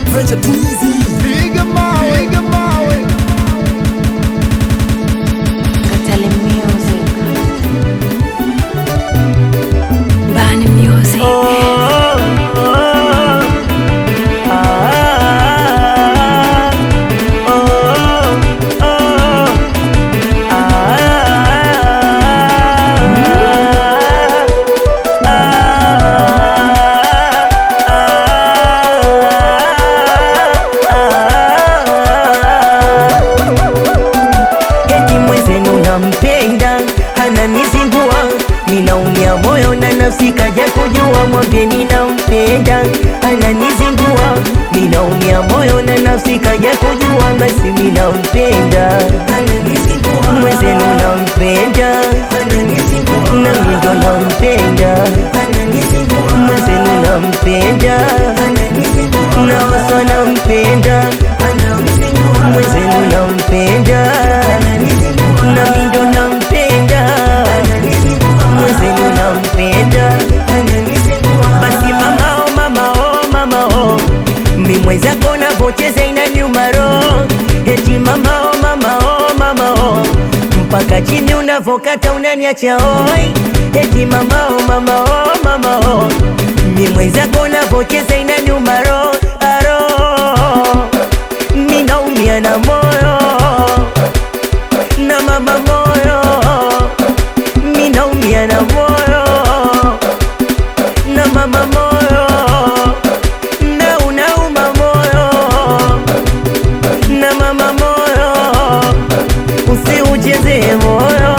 Venture too easy. Piga mawe, piga mawe. Katale Music. Bani Music. Eti mwenzenu nampenda ananizingua, ninaumia moyo na nafsi kaja kujua, mwambie ninampenda ananizingua, ninaumia moyo na nafsi kaja kujua, basi ninampenda mwenzenu nampenda nami ndo nampenda mwenzenu nampenda naoso nampenda mwenzenu nampenda nami ndo nampenda mwenzenu nampenda basi mama oh mama oh mama oh mi mwenzako navocheza inaniuma roho eti mama oh mama oh mama oh mpaka chini unavokata unaniacha oi eti mama oh mama oh mama oh mi mwenzako navocheza inaniuma roho aro mi naumia na moyo na mama moyo mi naumia na moyo na mama moyo na unauma moyo na mama moyo usiucheze moyo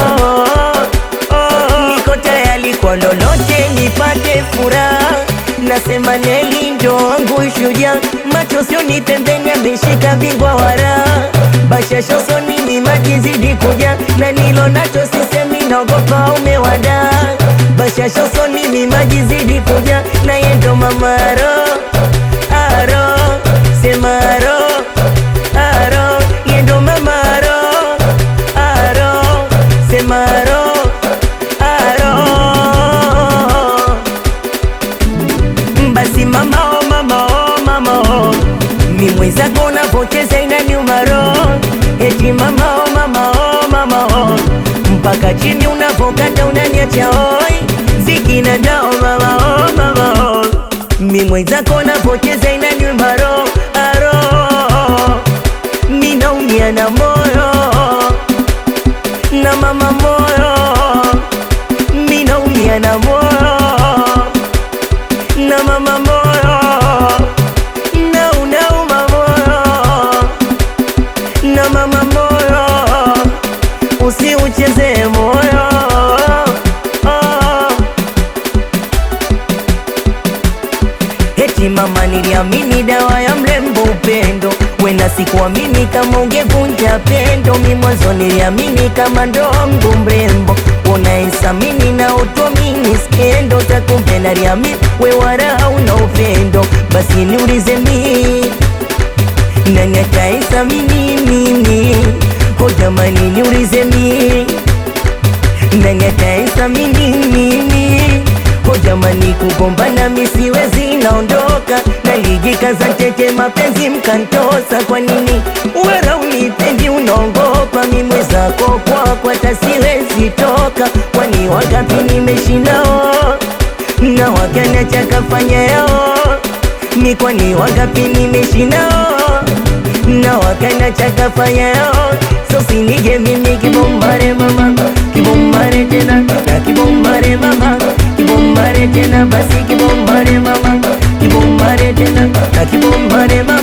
niko tayari kwa lolote nipate furaha nasema Neli ndo wangu shujaa macho sioni pembeni ameshika bingwa wara bashasho soni ni maji zidi kuja na nilo nacho sisemi naogopa umewada bashasho soni ni maji zidi kuja na yendo mamaro aro semaro aro yendo mamaro aro semaro aro basi mama oh mama oh mama oh mi mwenzako unavocheza inaniuma roho eti mama oh mama oh mama oh mpaka chini unavokata unaniacha oi zikina dao mama oh mama oh mi mwenzako unavocheza inaniuma roho aro mi naumia na moyo na mama moyo mi naumia na moyo na mama moyo na unauma moyo na mama moyo usiucheze moyo Eti mama niliamini dawa ya mrembo upendo wena sikuamini kama ungevunja pendo mi mwanzo niliamini kama ndo wangu mrembo unaesamini na utomini skendo takumpenda liamini we wala una upendo basi niulize mi nani ataesamini mimi ho jamani niulize mi nani ataesamini mimi ho jamani kugombana misiwezi naondoka nalijikaza tete mapenzi mkantosa kwa nini wera unipendi unaongopa mimwezako kwako hata siwezi toka kwani wagapi nimeshinao na wakanacha kafanya yao mi kwani wagapi nimeshinao na wakanacha kafanya yao so sinige mimi kibombare mama kibombare tena na kibombare mama kibombare tena basi kibombare mama kibombare tena na kibombare mama